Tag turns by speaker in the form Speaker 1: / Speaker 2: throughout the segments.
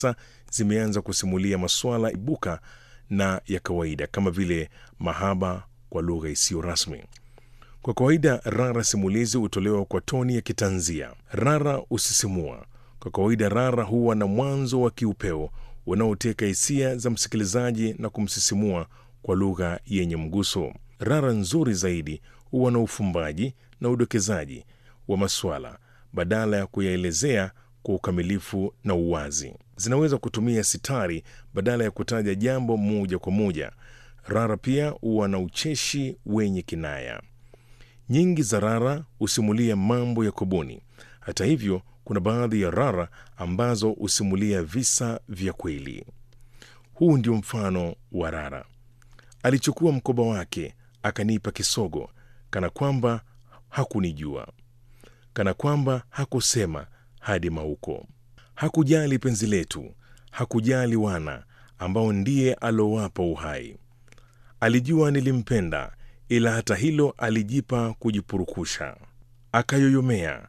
Speaker 1: sasa zimeanza kusimulia masuala ibuka na ya kawaida kama vile mahaba kwa lugha isiyo rasmi. Kwa kawaida rara simulizi hutolewa kwa toni ya kitanzia. Rara husisimua. Kwa kawaida rara huwa na mwanzo wa kiupeo unaoteka hisia za msikilizaji na kumsisimua kwa lugha yenye mguso. Rara nzuri zaidi huwa na ufumbaji na udokezaji wa maswala badala ya kuyaelezea kwa ukamilifu na uwazi. Zinaweza kutumia sitari badala ya kutaja jambo moja kwa moja. Rara pia huwa na ucheshi wenye kinaya. Nyingi za rara husimulia mambo ya kubuni. Hata hivyo, kuna baadhi ya rara ambazo husimulia visa vya kweli. Huu ndio mfano wa rara. Alichukua mkoba wake akanipa kisogo, kana kwamba hakunijua, kana kwamba hakusema hadi mauko. Hakujali penzi letu, hakujali wana ambao ndiye alowapa uhai. Alijua nilimpenda, ila hata hilo alijipa kujipurukusha. Akayoyomea,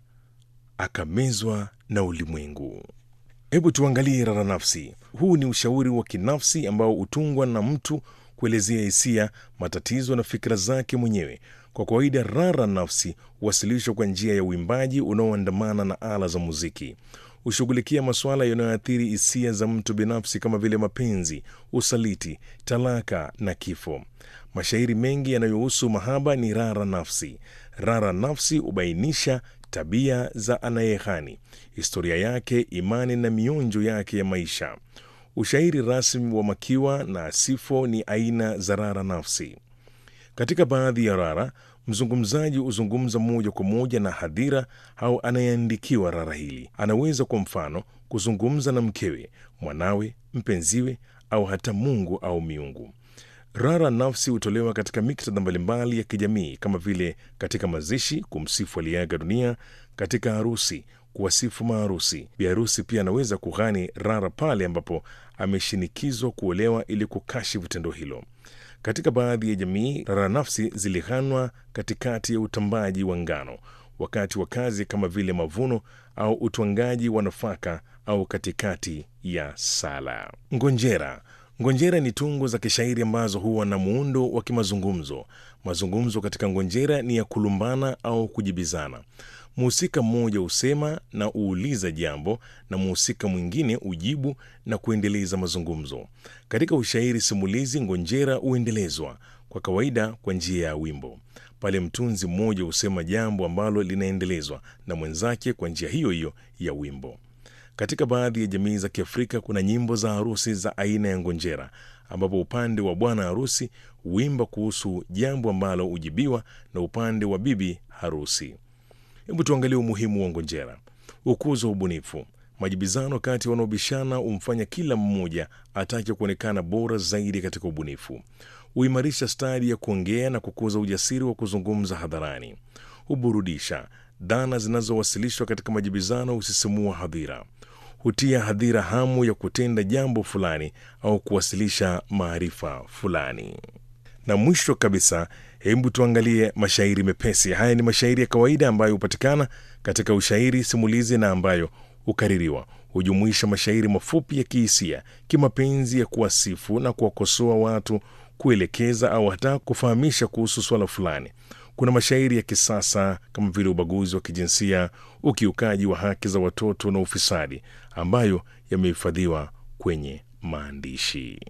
Speaker 1: akamezwa na ulimwengu. Hebu tuangalie rara nafsi. Huu ni ushauri wa kinafsi ambao hutungwa na mtu kuelezea hisia, matatizo na fikra zake mwenyewe. Kwa kawaida, rara nafsi huwasilishwa kwa njia ya uimbaji unaoandamana na ala za muziki. Hushughulikia masuala yanayoathiri hisia za mtu binafsi kama vile mapenzi, usaliti, talaka na kifo. Mashairi mengi yanayohusu mahaba ni rara nafsi. Rara nafsi hubainisha tabia za anayehani, historia yake, imani na mionjo yake ya maisha. Ushairi rasmi wa makiwa na sifo ni aina za rara nafsi. Katika baadhi ya rara, mzungumzaji huzungumza moja kwa moja na hadhira au anayeandikiwa rara hili. Anaweza kwa mfano kuzungumza na mkewe, mwanawe, mpenziwe au hata Mungu au miungu. Rara nafsi hutolewa katika miktadha mbalimbali ya kijamii kama vile katika mazishi, kumsifu aliyeaga dunia, katika harusi, kuwasifu maharusi. Biharusi pia anaweza kughani rara pale ambapo ameshinikizwa kuolewa ili kukashifu tendo hilo. Katika baadhi ya jamii, rara nafsi zilighanwa katikati ya utambaji wa ngano, wakati wa kazi kama vile mavuno au utwangaji wa nafaka, au katikati ya sala. Ngonjera Ngonjera ni tungo za kishairi ambazo huwa na muundo wa kimazungumzo. Mazungumzo katika ngonjera ni ya kulumbana au kujibizana. Mhusika mmoja husema na huuliza jambo na mhusika mwingine hujibu na kuendeleza mazungumzo. Katika ushairi simulizi, ngonjera huendelezwa kwa kawaida kwa njia ya wimbo. Pale mtunzi mmoja husema jambo ambalo linaendelezwa na mwenzake kwa njia hiyo hiyo ya wimbo. Katika baadhi ya jamii za Kiafrika kuna nyimbo za harusi za aina ya ngonjera, ambapo upande wa bwana harusi huimba kuhusu jambo ambalo hujibiwa na upande wa bibi harusi. Hebu tuangalie umuhimu wa ngonjera. Ukuzo wa ubunifu. Majibizano kati ya wanaobishana humfanya kila mmoja atake kuonekana bora zaidi katika ubunifu. Huimarisha stadi ya kuongea na kukuza ujasiri wa kuzungumza hadharani. Huburudisha. Dhana zinazowasilishwa katika majibizano husisimua hadhira hutia hadhira hamu ya kutenda jambo fulani au kuwasilisha maarifa fulani. Na mwisho kabisa, hebu tuangalie mashairi mepesi. Haya ni mashairi ya kawaida ambayo hupatikana katika ushairi simulizi na ambayo hukaririwa. Hujumuisha mashairi mafupi ya kihisia, kimapenzi, ya kuwasifu na kuwakosoa watu, kuelekeza au hata kufahamisha kuhusu swala fulani. Kuna mashairi ya kisasa kama vile ubaguzi wa kijinsia, ukiukaji wa haki za watoto na ufisadi, ambayo yamehifadhiwa kwenye maandishi.